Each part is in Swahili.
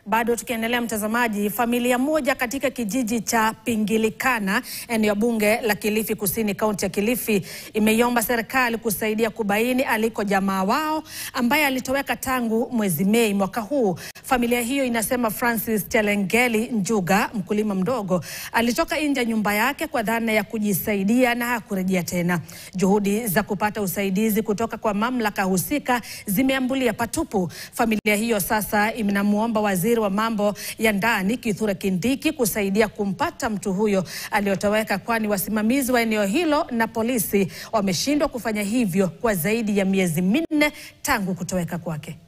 Bado tukiendelea mtazamaji, familia moja katika kijiji cha Pingilikana, eneo bunge la Kilifi Kusini, kaunti ya Kilifi, imeiomba serikali kusaidia kubaini aliko jamaa wao ambaye alitoweka tangu mwezi Mei mwaka huu. Familia hiyo inasema Francis Chelengeli Njuga, mkulima mdogo, alitoka nje ya nyumba yake kwa dhana ya kujisaidia na hakurejea tena. Juhudi za kupata usaidizi kutoka kwa mamlaka husika zimeambulia patupu. Familia hiyo sasa inamwomba waziri wa mambo ya ndani Kithure Kindiki kusaidia kumpata mtu huyo aliyotoweka, kwani wasimamizi wa eneo hilo na polisi wameshindwa kufanya hivyo kwa zaidi ya miezi minne tangu kutoweka kwake.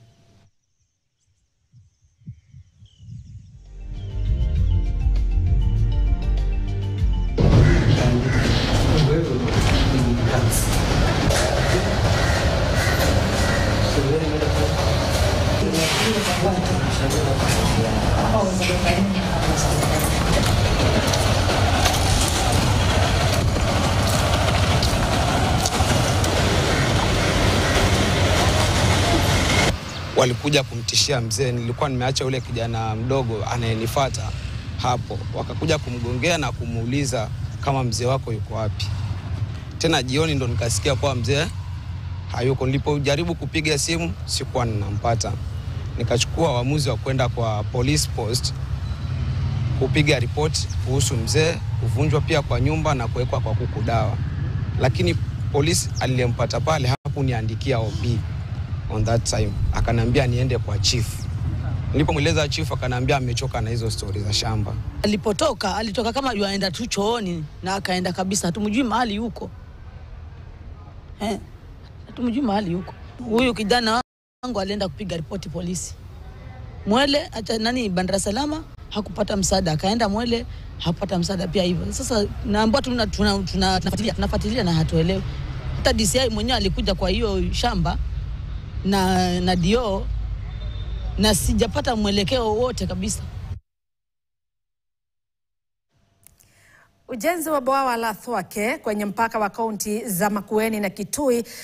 walikuja kumtishia mzee. Nilikuwa nimeacha yule kijana mdogo anayenifuata hapo, wakakuja kumgongea na kumuuliza kama mzee wako yuko wapi. Tena jioni ndo nikasikia kuwa mzee hayuko. Nilipojaribu kupiga simu sikuwa ninampata, nikachukua uamuzi wa kwenda kwa police post kupiga ripoti kuhusu mzee kuvunjwa pia kwa nyumba na kuwekwa kwa kuku dawa, lakini polisi aliyempata pale hakuniandikia OB on that time, akaniambia niende kwa chief. Nilipomweleza chief, akaniambia amechoka na hizo stori za shamba. Alipotoka alitoka kama yuaenda tu chooni na akaenda kabisa, hatumjui mahali yuko eh, hatumjui mahali yuko. Huyu kijana wangu alienda kupiga ripoti polisi Mwele acha nani Bandara Salama, hakupata msaada, akaenda Mwele hakupata msaada pia hivyo. Sasa naambia tuna tunafuatilia tuna, tunafuatilia tunafuatilia na hatuelewi. Hata DCI mwenyewe alikuja kwa hiyo shamba na na dio na sijapata mwelekeo wote kabisa. Ujenzi wa bwawa la Thwake kwenye mpaka wa kaunti za Makueni na Kitui